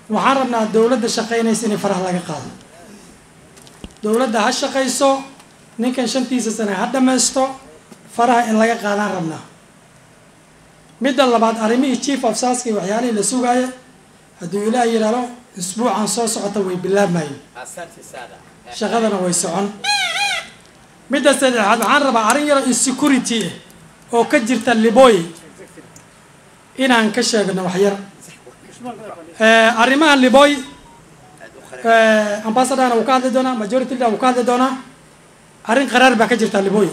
waxaan rabnaa dowladda shaqaynaysa inay faraha laga qaado dowladda ha shaqayso ninkan shantiisa sane ha dhammaysto faraha in laga qaadaan rabnaa midda labaad arrimihii chief of saska iyo waxyaalihii la sugaaya hadduu ilaah yidhaahdo isbuucan soo socota way bilaabmayeen shaqadana way socon midda saddexaad waxaan rabaa arrin yaro insecurity ah oo ka jirta liboy inaan ka sheegno waxyar arrimaha liboy ambassadorna wuu ka hadli doonaa majority leader wuu ka hadli doonaa arrin qaraar baa ka jirta liboy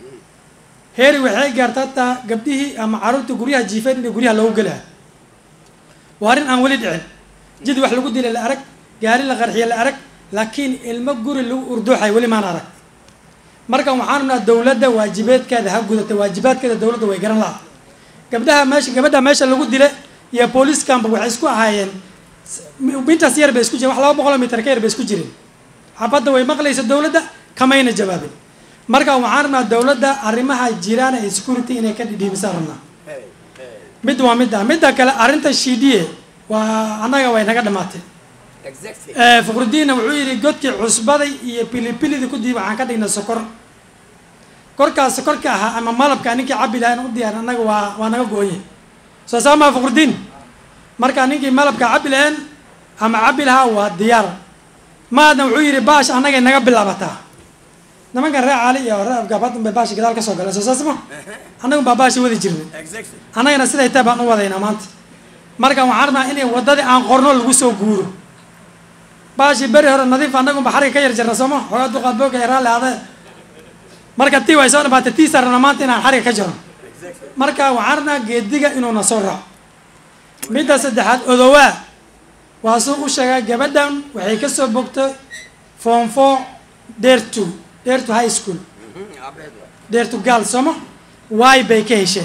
heeri waxay gaarta hataa gabdhihii ama carruurta guryaha jiifeen in guryaha loogu gelaa waa arrin aan weli dhicin jid wax lagu dilay la arag gaari la qarxiye la arag laakiin ilmo guri lagu urduuxay weli maan arag marka waxaan rabnaa dowladda waajibeedkeeda ha gudata waajibaadkeeda dowladda way garan laha gabdhaha meesha gabadha meesha lagu dila iyo booliiskanba waxay isku ahaayeen intaas yar bay isku jireen wax laba boqoloo mitar ka yar bay isku jireen xabadda way maqlaysa dowladda kamayna jawaabin marka waxaan rabnaa dowladda arrimaha jiraan ee security inay ka dhidhiibisaan rabnaa mid waa midda midda kale arrinta shiidiye waa annaga way naga dhamaatay fuqrudiinna wuxuu yidhi godkii cusbaday iyo pilipilidii kudii waxaan ka dhignay sokor korkaas sokorka ahaa ama malabka ninkii cabi lahaa in u diyaar annaga waa waa naga go-onyahy soo saamaa fuqrudiin marka ninkii malabka cabi laheen ama cabi lahaa waa diyaar maadna wuxuu yidhi baash annagay naga bilaabataa nimankan ree caali iyo ree afgaabadun bay baashi gadaal ka soo galeen soo saas ma annagun baa baashi wadi jirnay annagana siday tahay baan u wadaynaa maanta marka waxaan rabnaa inay waddadii aan qorno lagu soo guuro baashi beri hore nadiif annagun ba xariga ka yar jarna sooma xoogaa duqaad booga raalli ade marka tii way soo dhamaatay tii saarna maanta inaan xariga ka jarno marka waxaan rabnaa geediga inuuna soo raaco midda saddexaad odowaa waa suu u sheegaa gabadhan waxay ka soo bogtay form four dare two dare to high school dare to girl sooma waay bay ka hesheen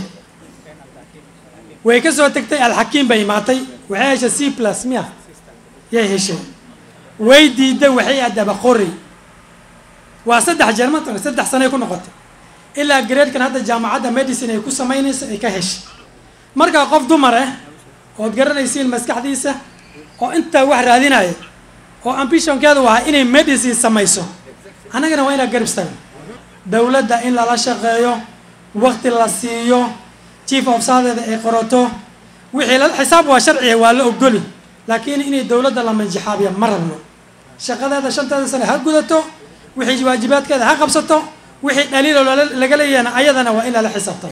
way ka soo tegtay alxakiim bay imaatay waxay heshay c plus miya yay hesheen way diiday waxay adaba qori waa saddex jeer matan saddex sanay ku noqotay ilaa gradekan hadda jaamacadda medicine ay ku samaynayso ay ka heshay markaa qof dumar ah ood garanaysiin maskaxdiisa oo intaa wax raadinaya oo ambitionkeeda u ahaa inay medicine samayso annagana waa inaa garab istaagno dowladda in lala shaqeeyo wakti la siiyo chief of sadeeda ay qorato wixii la xisaab waa sharciga waa la ogoli laakiin inay dowladda la manjixaabiya ma rabno shaqadeeda shanteeda sane ha gudato wixii waajibaadkeeda ha qabsato wixii dhaliilo laga leeyahana ayadana waa in lala xisaabtamo